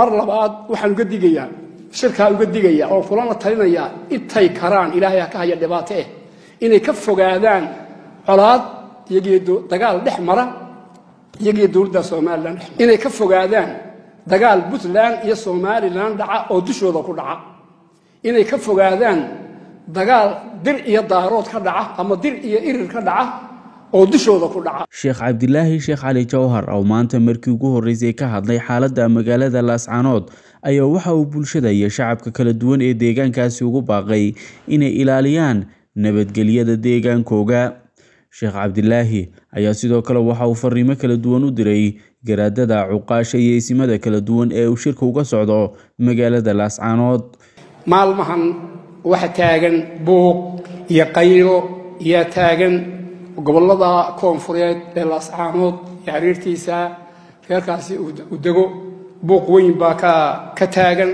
mar labaad waxaan uga digayaa shirkaa uga digaya oo kulana talinayaa intay karaan ilaahay ha ka haya dhibaato eh inay ka fogaadaan colaad iyagiyo dagaal dhex mara iyagiyo dowladda somalilan inay ka fogaadaan dagaal puntland iyo somalilan dhaca oo dushooda ku dhaca inay ka fogaadaan dagaal dir iyo daarood ka dhaca ama dir iyo irir ka dhaca oo dushooda ku dhaca sheekh cabdilaahi sheekh cali jawhar oo maanta markii ugu horreysay ka hadlay xaaladda magaalada laascanood ayaa waxa uu bulshada iyo shacabka kala duwan ee deegaankaasi ugu baaqay inay ilaaliyaan nabadgelyada deegaankooga sheekh cabdilaahi ayaa sidoo kale waxa uu fariimo kala duwan u diray garaadada cuqaasha iyo isimada kala duwan ee uu shirka uga socdo magaalada laascanood maalmahan waxa taagan buuq iyo qaylo yaa taagan gobollada koonfureed ee laascaanood iyo xiriirtiisa reerkaasi u dego buuq weyn baa ka taagan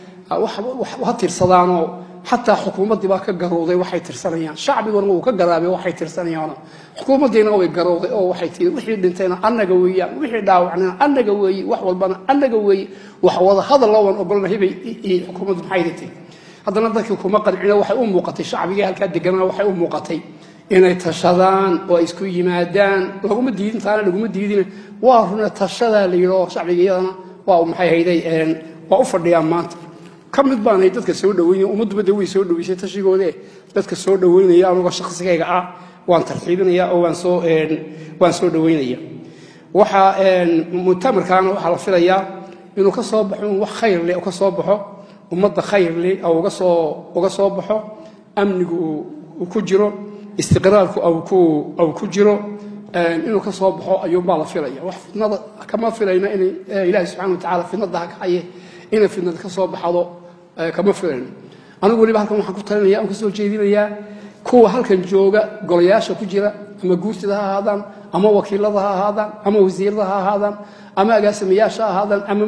ha tirsadaanoo xataa xukuumaddii baa ka garowday waxay tirsanayaan shacbiguna wuu ka garaabay waxay tirsanayaan xukuumaddiina way garowday oo waxay tii wixii dhintayna annaga weeyaan wixii dhaawacnayna annaga weeye wax walbana annaga weeye wax wada hadal looban ogolnahay bay xukuumaddu maxay dhintay haddana dadkii kuma qancino waxay u muuqatay shacbigii halkaa deganaa waxay u muuqatay inay tashadaan oo ay isku yimaadaan laguma diidin taana laguma diidin waa runa tashadaa la yidhi oo shacbiga iyadana waa maxay hayday waa u fadhiyaan maanta ka mid baanay dadka soo dhaweynaya ummadduba de way soo dhaweysay tashigoode dadka soo dhaweynaya anugoo shaqsigayga ah waan tarxiibinaya oo waan soo waan soo dhaweynaya waxa mutamarkaana waxaa la filayaa inuu ka soo baxo in wax khayr leh ka soo baxo ummadda khayr leh oo uga soo uga soo baxo amnigu uu ku jiro istiqraalku au ku jiro inuu ka soo baxo ayuunbaa la filaya wax fidnada kama filayna in ilaahi subxana watacaala fidnada ha kacaye inay fidnada ka soo baxdo kama filayno anigu weliba halkan waxaan ku talinaya aan kasoo jeedinayaa kuwa halkan jooga golayaasha ku jira ama guurtida ha ahaadaan ama wakiilada ha ahaadaan ama wasiirada ha ahaadaan ama agaasimayaasha ha ahaadaan ama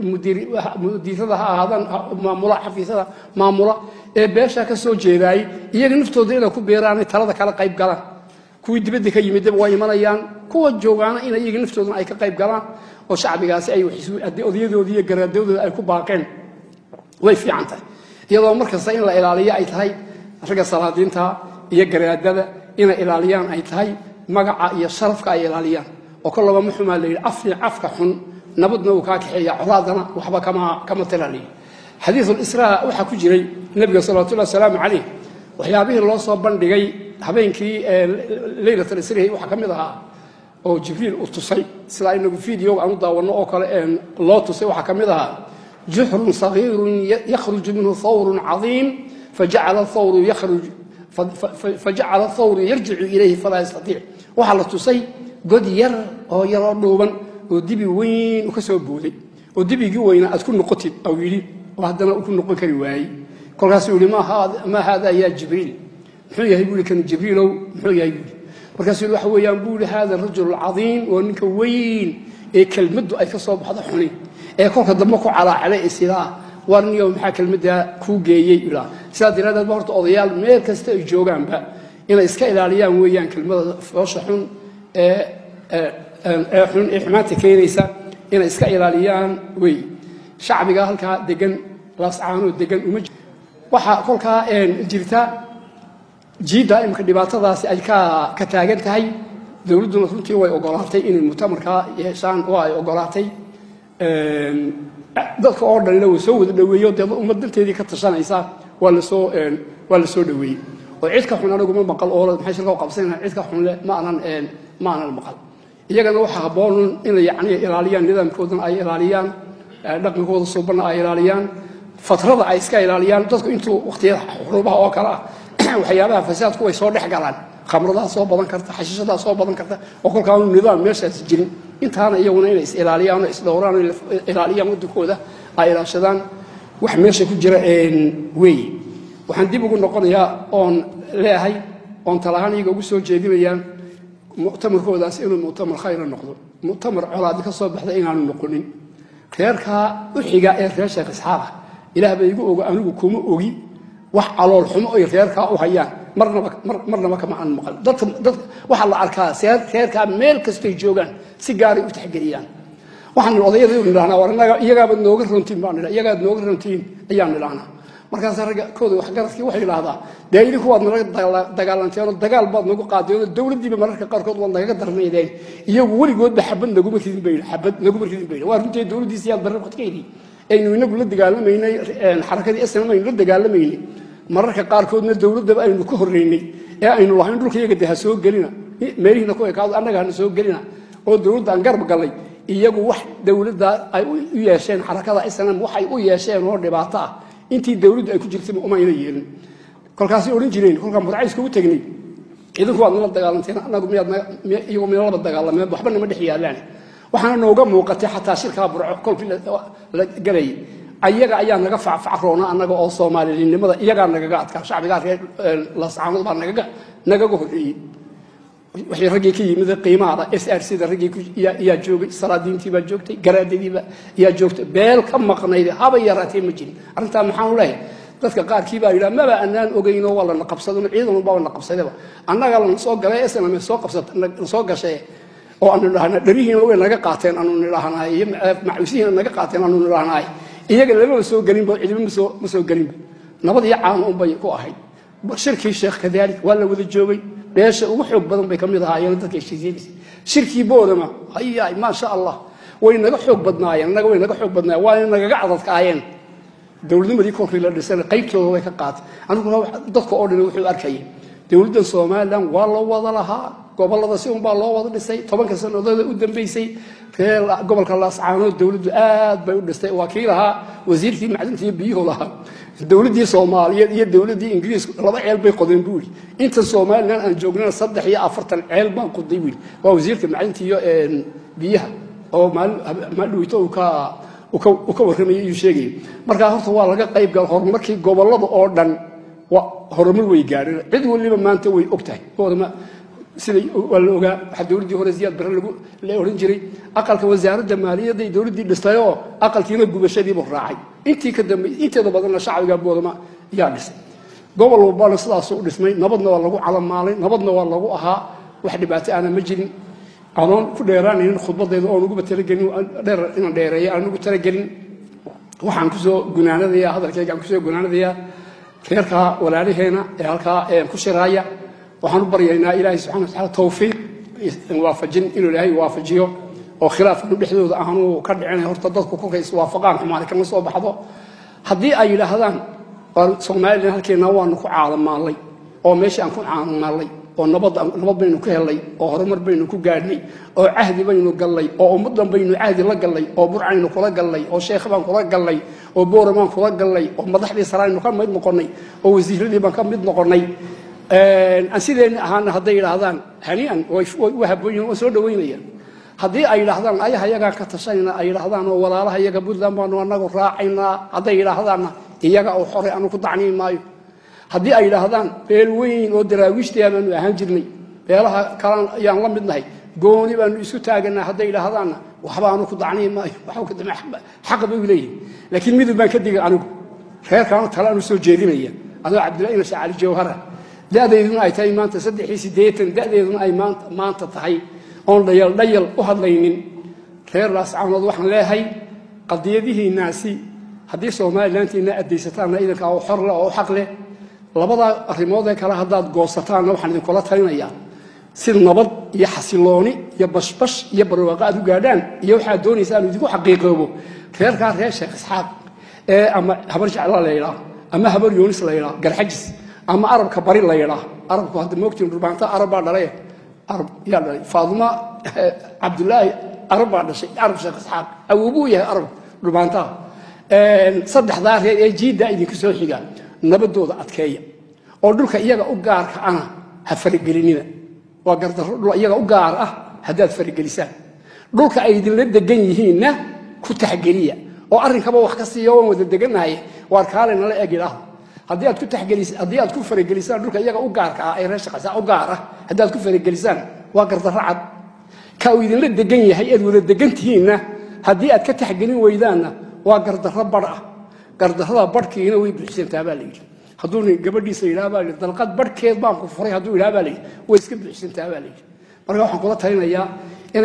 mudiirada ha ahaadaan maamula xafiisyada maamula ee beesha ka soo jeedaayey iyaga naftooda inay ku beeraanay talada kala qayb galaan kuwii dibadda ka yimidaba waa imanayaan kuwa joogaana in iyaga naftoodana ay ka qayb galaan oo shacbigaasi ay odayadoodii iyo garaadadooda ay ku baaqeen way fiican tahay iyadoo markasta in la ilaaliyo ay tahay ragga salaadiinta iyo garaadada inay ilaaliyaan ay tahay magaca iyo sharafka ay ilaaliyaan oo kolaba ma xumaa la yidhi afni afka xun nabadna uu kaa kaxeeya colaadana waxba kama kama talaliyo xadiisul israa waxaa ku jiray nebiga salawatullahi wasalaamu calayh waxyaabihii loo soo bandhigay habeenkii leylat alisrihi waxaa ka mid ahaa oo jibriil u tusay sidaa inagu videoga aan u daawanno oo kale loo tusay waxaa ka mid ahaa juxrun sagiirun yakhruju minhu thawrun cadiim fajacala thawru yakhruj fajacala thawru yarjicu ilayhi falaa yastatiic waxaa la tusay god yar oo yaroo dhuuban oo dibi weyn ka soo booday oo dibigii weynaa aad ku noqotid au yidhi oo haddana ku noqon kari waayey kolkaasuu yihi maa haada ya jibriil muxuu yahay buu kan jibriilow muxuu yahay buu markaasuu waxa weeyaan buu yihi hada rajul cadiim waa ninka weyn ee kelmaddu ay ka soo baxdo xuni ee kolka dambe ku calaacalay ee sidaa war niyo maxaa kelmaddaa kuu geeyey ilaa sidaa daraaddeed ba horta odayaal meel kasta ay joogaanba inay iska ilaaliyaan weeyaan kelmada foosha xun ee ee xun ee xumaanta keenaysa inay iska ilaaliyaan wey shacbiga halkaa degan laascaanoo degan uma waxaa kolkaa jirta jiidda imika dhibaatadaasi ay ka taagan tahay dowladduna runtii way ogolaatay inay mutamarkaa yeeshaan waa ay ogolaatay dadka oo dhanina way soo wada dhaweeyo dee ummad dalteedii ka tashanaysa waa lasoo waa la soo dhaweeyey oo cid ka xun aniguma maqal oo maxay shirka u qabsanayna cid ka xun leh ma aanan ma aanan maqal iyagana waxaa habboon inay yacni ilaaliyaan nidaamkoodana ay ilaaliyaan dhaqankooda suubanna ay ilaaliyaan fatrada ay iska ilaaliyaan dadku intuu waqtiyada xuruubaha oo kale ah waxyaabaha fasaadku way soo dhex galaan khamradaa soo badan karta xashiishadaa soo badan karta oo kolkaanu nidaam meeshaas jirin intaana iyaguna inay is ilaaliyaan oo isdhowraan oo ilaaliyaan waddankooda ay ilaashadaan wax meesha ku jira weeye waxaan dib ugu noqonayaa oon leeyahay oon talahaan iyaga ugu soo jeedinayaan muctamarkoodaas inuu muctamar khayra noqdo muctamar colaadi ka soo baxda inaanu noqonin reerkaa u xiga ee reer sheekh isxaaqa ilaah ba igu ogo anigu kuma ogi wax calool xumo ay reerkaa u hayaan marnaba marnaba kama aan maqal dadka dad waxaa la arkaa reerkaa meel kastoy joogaan si gaaray u taxgeliyaan waxaan odayada nidhahnaa war inaga iyagaaba nooga runtiin baan nidha iyagaad nooga runtiin ayaan nidhahnaa markaas ragga kooda waxgaradkii waxay idhaahdaa dee idinku waad nala dagaalanteen dagaal baad nagu qaadeen dowladdiiba mararka qaarkood waad nagaga darmaydeen iyagu weligoodba xabad naguma ridin bay xabad naguma ridin bay waa runtii dowladdiisi yaad barre qadkeydii aynu inagu la dagaalamaynay xarakadii snm aynu la dagaalamaynay mararka qaarkoodna dowladdaba aynu ka horreynay ee aynu lahayn dhulka iyaga de ha soo gelina meelihiina ku ekaado annaga hana soo gelina oo dowladda aan garab gallay iyagu wax dowladda ay u yeesheen xarakada snm waxay u yeesheen oo dhibaato ah intii dowladdu ay ku jirtay umayna yeelin kolkaasay odhan jireen kolkaan burcays kugu tegnay idinku waad nala dagaalanteen anagu miyaad mina laba dagaalameen waxba nama dhex yaalaan waxaana nooga muuqatay xataa shirkaa burco kolkii la galayay ayaga ayaa naga facfacroona annaga oo soomaalinimada iyagaa nagaga adkaa shacbigaa reer lascaanood baa nagaga nagaga horreeyey waxay raggii ka yimid qiimaada s r c da raggii yaa joogay salaadiintii baa joogtay garaadadiiba yaa joogtay beel ka maqnayd haba yaraatee ma jirin arrintaa maxaan leeyahay dadka qaarkii baa yidhaha maba anaan ogeyno waa lana qabsadano ciidan walbaa na qabsadaba annaga lana soo galay snm soo qabsat soo gashay oo aanu nidhahna dharihiina way naga qaateen aanu nidhahnaay iyo macuusihiina naga qaateen aanu nidhahnaay iyaga lamaba soo gelinba cidiba masoo ma soo gelinba nabad iyo caano unbay ku ahayd shirkii sheekh kadaalik waa la wada joogay beesha ugu xoog badan bay ka mid ahaayeen dadka heshiisyadiisa shirkii boodama hayaay maasha allah way naga xoog badnaayeen annaga way naga xoog badnaayeen waana nagaga cadadkaayeen dowladnimadii kolkii la dhisana qaybtooda way ka qaatay aniguna dadka oo dhan wuxuu arkayay dowladdan somalilan waa loo wada lahaa gobolada si unbaa loo wada dhisay tobanka sanadooda u dambeysay reer gobolka laascaanood dowladdu aad bay u dhistay waa kii lahaa wasiirkii macdinta iyo biyuhu lahaa dowladdii soomaaliyeed iyo dowladdii ingiriisku laba ceel bay qodeen buu yidhi intan somalilan aan joognana saddex iyo afartan ceel baan qoday buu yidhi waa wasiirka macdinta iyo biyaha oo maaldhaweyto uu ka uu ka warramayay iyuu sheegayay markaa horta waa laga qayb gala horumarkii gobollada oo dhan horumar way gaadheen cid waliba maanta way og tahay oodama sida waa la ogaa waxaa dowladdii hore siyaad barre lagu la odhan jiray aqalka wasaaradda maaliyadday dowladdii dhistay oo aqalkiina gubashadiibuu raacay intii ka dambe inteeda badanna shacbiga boodama yaa dhisay gobol walbana sidaasuu u dhismay nabadna waa lagu calamaalay nabadna waa lagu ahaa wax dhibaato aana ma jirin anoon ku dheeraanaynin khudbadayda oon uguba talagelin dheer inaan dheereeya aan ugu talagelin waxaan kusoo gunaanadayaa hadalkayga aan kusoo gunaanadayaa reerkaa walaalaheena ee halkaa ku shiraaya waxaan u baryaynaa ilaahay subxana wataala tawfiiq waafajin inuu ilaahay waafajiyo oo khilaafkanu dhexdooda aanu ka dhicinay horta dadku kolkay iswaafaqaan xumaani kama soo baxdo haddii ay yidhaahdaan somalilan halkeena waanu ku caalamaallay oo meeshii aan ku caalamaallay oo nabad nabad baynu ku helnay oo horumar baynu ku gaadhnay oo cahdi baynu gallay oo ummaddan baynu cahdi la gallay oo burcaynu kula gallay oo sheekh baan kula gallay oo booramaan kula gallay oo madaxdii saraynu ka mid noqonnay oo wasiiradii baan ka mid noqonnay aan sideenni ahaana hadday yidhaahdaan haniian way habooyin waa soo dhaweynayaan haddii ay yidhaahdaan ayaha iyagaan ka tashanayna ay yidhaahdaan oo walaalaha iyaga puntland baanu anagu raacaynaa hadday yidhaahdaanna iyaga uu xoray anu ku dacniin maayo haddii ay yidhaahdaan beel weyn oo daraawiishtaa baanu ahaan jirnay beelaha kalan ayaan la midnahay gooni baanu isku taaganaa hadday yidhaahdaanna waxba anu ku dacniin maayo xaqa bay leeyihin laakiin midub baan ka digay anigu reerkaanu tale anu soo jeedinaya adoo cabdillahi nasha cali jawhara da'deeduna ay tahay maanta saddex iyo siddeetan da'deeduna ay maanta maanta tahay oon dhayal dhayal u hadlaynin reer laascaanood waxaan leehay qadiyadihiinaasi haddii somalilantiina adeysataanna idanka oo xor leh oo xaq leh labada arrimood ee kale haddaad goosataanna waxaan idinkula talinayaa si nabad iyo xasilooni iyo bashbash iyo barwaaqo aad u gaadhaan iyo waxaad doonaysa aanu idinku xaqiiqoobo reerkaa reer sheekh isxaaq ee ama habar jecla la yidhaah ama habar yoonis la yidhaah garxajis ama arabka bari la yidhaah arabku hadda moogtiin dhurbaanta arab baa dhalay arab yaa dhalay faaduma cabdulaahi arab baa dhashay arab sheekh isxaaq awoobuu yahay arab dhurbaantaha saddexdaa reer ee jiiddaa idinku soo xiga nabadooda adkeeya oo dhulka iyaga u gaarka ana ha faragelinina waa gardarro dhul iyaga u gaar ah haddaad faragelisaan dhulka ay idinla degan yihiinna ku taxgeliya oo arrinkaba wax ka siiya waan wada degannahay waar kaale nala eg idhaahdo haddii aad ku taxgelis haddii aad ku faragelisaan dhulka iyaga u gaarka ah ee reer shaqaysaa u gaar ah haddaad ku faragelisaan waa gardarro cad ka uu idinla degan yahay eed wada degan tihiinna haddii aad ka taxgelin weydaanna waa gardarro badh ah gardarrada badhkiina way buuxsantaa baa la yidhi hadduu gabadhiisa yidhaha baa layidhi dalqad badhkeed baan ku furay hadduu yidhaha baa la yidhi way iska buuxsantaa baa la yidhi marka waxaan kula talinayaa inay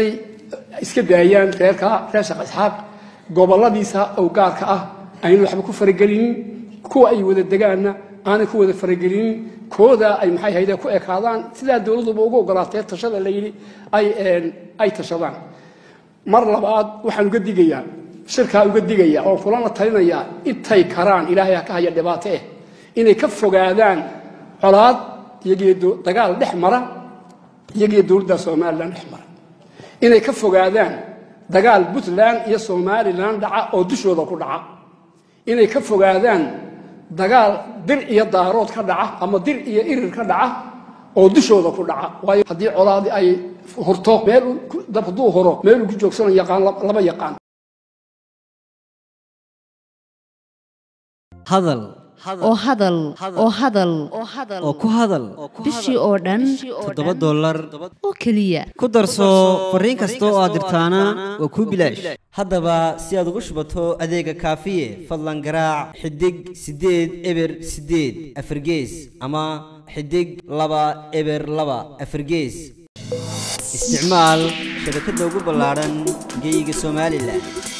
iska daayaan reerka reer sheekh isxaaq goboladiisa oo gaarka ah aynu waxba ku faragelinin kuwa ay wada degaanna aanay ku wada faragelinin kooda ay maxay hayde ku ekaadaan sidaa dowladuba ugu ogolaatee tashada la yidhi ay ay tashadaan mar labaad waxaan uga digayaa shirkaa uga digaya oo kulana talinayaa intay karaan ilaahay ha ka haya dhibaato eh inay ka fogaadaan colaad iyagiyo dagaal dhex mara iyagiyo dowladda somalilan dhex mara inay ka fogaadaan dagaal puntland iyo somalilan dhaca oo dushooda ku dhaca inay ka fogaadaan dagaal dir iyo daarood ka dhaca ama dir iyo irir ka dhaca oo dushooda ku dhaca waayo haddii colaadi ay hurto meel dab hadduu horo meel uu ku joogsano yaqaan lama yaqaan hadal oo hadal oo hadal oo ku hadal bishii oo dhan toddoba dollar oo keliya ku darso fariin kasta oo aad dirtaana waa kuu bilaash haddaba si aad ugu shubato adeega kaafiye fadlan garaac xidig siddeed eber siddeed afargees ama xidig laba eber laba afargees isticmaal shabakadda ugu ballaadhan geeyiga somalilan